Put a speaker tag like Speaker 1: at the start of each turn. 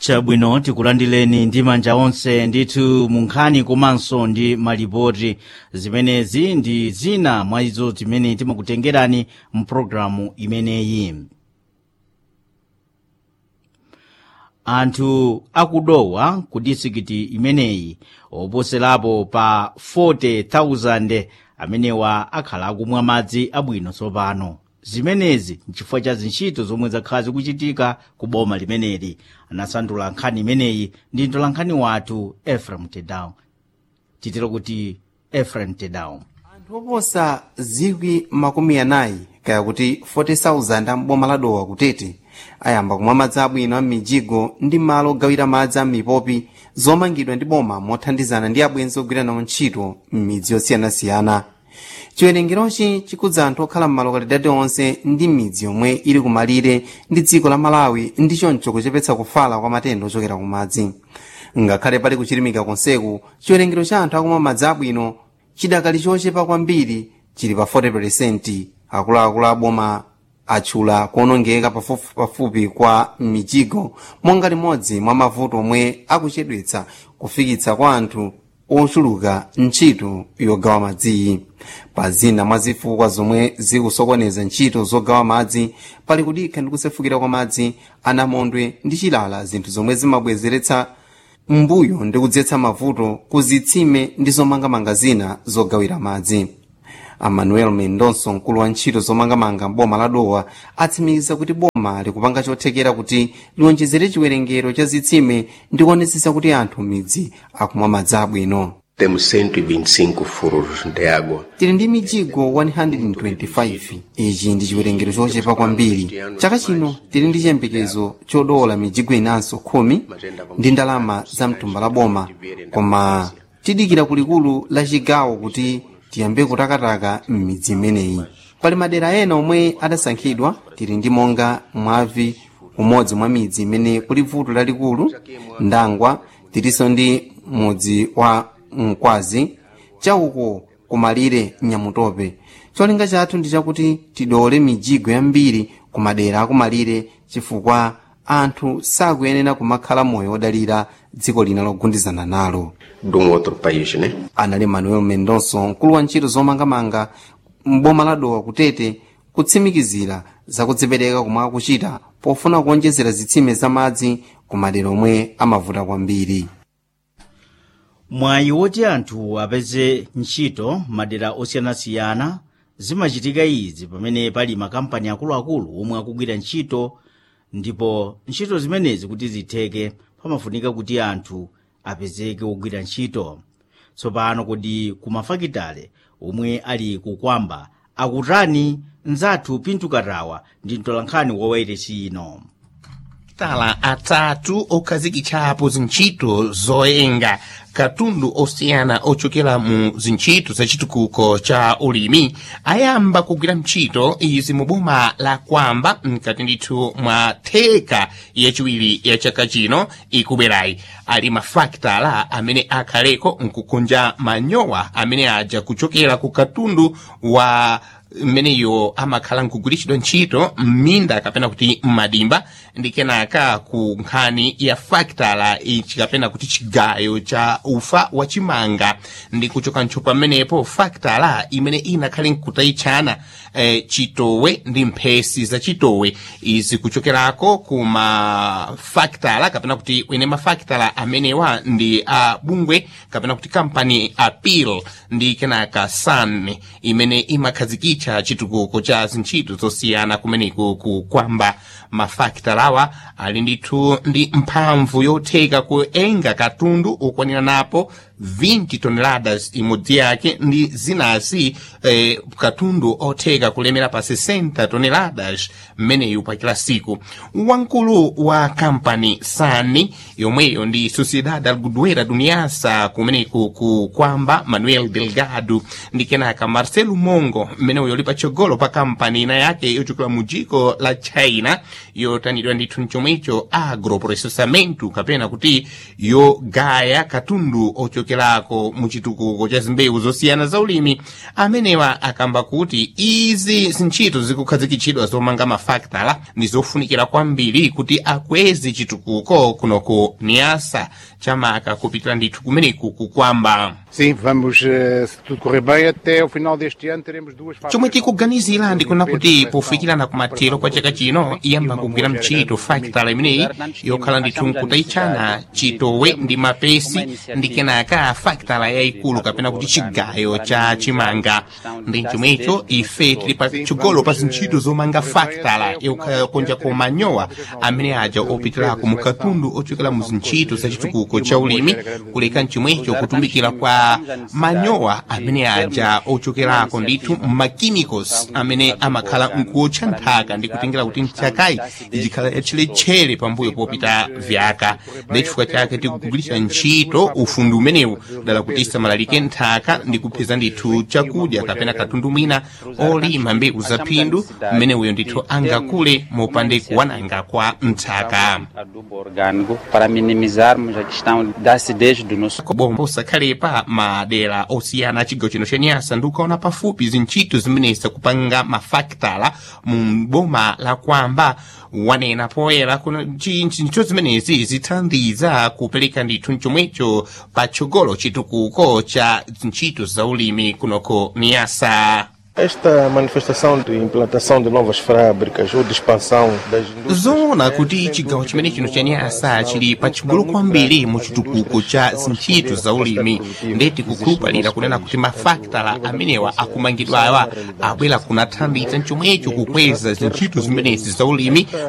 Speaker 1: chabwino tikulandileni ndi manja onse ndithu munkhani komanso ndi malipoti zimenezi ndi zina mwa izo zimene timakutengerani mpulogalamu imeneyi anthu akudowa ku disikiti imeneyi oposerapo pa 40,000 amenewa akhala akumwa madzi abwino tsopano zimenezi nchifukwa cha zintchito zomwe zakhala zikuchitika ku boma limeneli anasandula nkhani imeneyi ndi mtolankhani wathu efraim tedown titero kuti efraim tedown
Speaker 2: anthu oposa zikwi makumi anayi kaya kuti 40,000 amboma ladowa kutete ayamba kumwa madzi abwino m'mijigo ndi malo ogawira madzi am'mipopi zomangidwa ndi boma mothandizana ndi abwenzi ogwira nawo ntchito m'midzi yosiyanasiyana chiwerengerochi chikudza anthu okhala m'malokalidadi onse ndi midzi yomwe ili kumalire ndi dziko la malawi ndi choncho kuchepetsa kufala kwa matenda ochokera ku madzi ngakhale pali kuchilimika konseku chiwerengero cha anthu akumwa madzi abwino chidakali chochepa kwambiri chili pa 40% akuluakulu aboma atchula kuonongeka pafupipafupi kwa mijigo monga limodzi mwa mavuto omwe akuchedwetsa kufikitsa kwa anthu ochuluka ntchito yogawa madziyi pa zina mwa zifukwa zomwe zikusokoneza ntchito zogawa madzi pali kudikha ndi kusefukira kwa madzi anamondwe ndi chilala zinthu zomwe zimabwezeretsa mbuyo ndi kudzetsa mavuto ku zitsime ndi zomangamanga zina zogawira madzi amanuel mendonso mkulu wa ntchito zomangamanga mboma la dowa atsimikiza kuti boma likupanga chothekera kuti liwonjezere chiwerengero cha zitsime ndi kuonetsetsa kuti anthu midzi akumwa madzi abwino
Speaker 3: Temos 125 furos de água.
Speaker 2: tili ndi mijigo 125 ichi ndi chiwerengero chochepa kwambiri chaka chino tili ndi chiyembekezo chodola mijigo inanso khumi ndi ndalama za mtumba la boma koma tidikira kulikulu la chigawo kuti tiyambe kutakataka m'midzi imeneyi pali madera ena omwe adasankhidwa tili ndi monga mwavi umodzi mwa midzi imene kuli vuto lalikulu ndangwa tilinso ndi mudzi wa mkwazi chauko kumalire nyamutope cholinga chathu ndi chakuti tidole mijigo yambiri ku madera akumalire chifukwa anthu sakuyenera kumakhala moyo wodalira dziko lina logundizana nalo
Speaker 3: De um outro país, né?
Speaker 2: anali manuel mendonso mkulu wa ntchito zomangamanga mboma la dowa kutete kutsimikizira zakudzipereka komwe akuchita pofuna kuonjezera zitsime za madzi ku madera omwe amavuta kwambiri
Speaker 1: mwayi woti anthu apeze ntchito madera osiyanasiyana zimachitika izi pamene pali makampani akuluakulu omwe akugwira ntchito ndipo ntchito zimenezi kuti zitheke pamafunika kuti anthu apezeke ogwira ntchito tsopano kodi kumafakitale omwe ali kukwamba akutani nzathu pintukatawa ndi mtolankhani wawairesi ino
Speaker 4: tala atatu okhazikitsapo zintchito zoyenga katundu osiyana ochokera mu zintchito zachitukuko cha ulimi ayamba kugwira ntchito izi mu boma la kwamba mkati ndithu mwa theka yachiwiri ya chaka chino ikubwerayi ali mafaktala amene akhaleko nkukunja manyowa amene aja kuchokera ku katundu wa mmeneyo amakhala nkugwiritsidwa ntchito m'minda kapena kuti m'madimba ndi kenaka ku nkhani ya faktala ichi kapena kuti chigayo cha ufa wa chimanga ndi kuchoka ntcho pamenepo faktala imene inakhale nkutayitchana eh, chitowe ndi mphesi za chitowe izi kuchokerako ku mafaktala kapena kuti ene mafaktala amenewa ndi a bungwe kapena kuti kampani apil ndi kenaka san imene imakhazikitsa chitukuko cha zintchito zosiyana kumeneko kukwamba mafaktalawa ali ndithu ndi mphamvu yotheka kuenga katundu okwanira napo 20 toneladas imodzi yake ndi zinazi eh, katundu otheka kulemera pa 60 toneladas mmeneyu pa kila siku wamkulu wa kampani sani yomweyo ndi sociedade alguduera duniasa kumeneku kukwamba manuel delgado ndi kenaka marcelo mongo mmeneyo yoli patsogolo pa kampani ina yake yochokera mu dziko la china yotanidwa ndithu mchomwecho agroprocessamento kapena kuti yogaya katundu ocho ochokerako mu chitukuko cha zimbewu zosiyana za ulimi amenewa akamba kuti izi zintchito zikukhazikitsidwa zomanga mafaktala ndi zofunikira kwambiri kuti akweze chitukuko kunoko niyasa chamaka kupitira ndithu kumeneku kukwamba
Speaker 5: Sim, vamos, eh, se tudo correr bem, até o final deste ano teremos duas
Speaker 4: chomwe
Speaker 5: fábricas.
Speaker 4: tikuganizira ndikuona kuti pofikirana kumathero kwa chaka chino iyamba kugwira mchito fakitala imeneyi yokhala ndithu nkutayitchana chitowe ndi mapesi ndi kenaka fakitala yayikulu kapena kuti chigayo cha chimanga ndi chomwecho ife tili pa chigolo pa zintchito zomanga fakitala yokonjako manyowa amene aja opitirako mu katundu ochokera mu zintchito za chitukuko cha ulimi kuleka mchomwecho kutumikira kwa manyowa amene aja ochokerako ndithu machemicals amene amakhala nkuotcha nthaka ndi kutengera kuti nthakayi ichikhala yatcheletchere pambuyo popita vyaka ndi chifukwa chake tikugwiritsa ntchito ufundi umenewu dala kuti isamalalike nthaka ndi kupeza ndithu chakudya kapena katundu mwina olima mbewu za phindu mmenewuyo ndithu angakule mopande kuwananga kwa nthaka
Speaker 6: adubo orgânico para minimizarmos a questão da acidez do nosso
Speaker 4: bombo osakhalepa madera osiyana a chigawo chino cha nyasa ndi ukaona pafupi zintchito zimenezi kupanga mafaktala mu boma la kwamba wanena poyera kuna ntchito zimenezi zithandiza kupereka ndithu mchomwecho patsogolo chitukuko cha zintchito za ulimi kunoko niyasa
Speaker 7: Esta manifestação de implantação de novas fábricas ou de expansão das indústrias
Speaker 4: zoona kuti chigawo chimene chino cha nyasa chili pachigulu kwambiri mu chitukuko cha zintchito za ulimi ndeti kukhulupalira kunena kuti mafaktala amenewa akumangidwawa abwera kunathandiza mchomwecho kukweza zintchito zimenezi za ulimi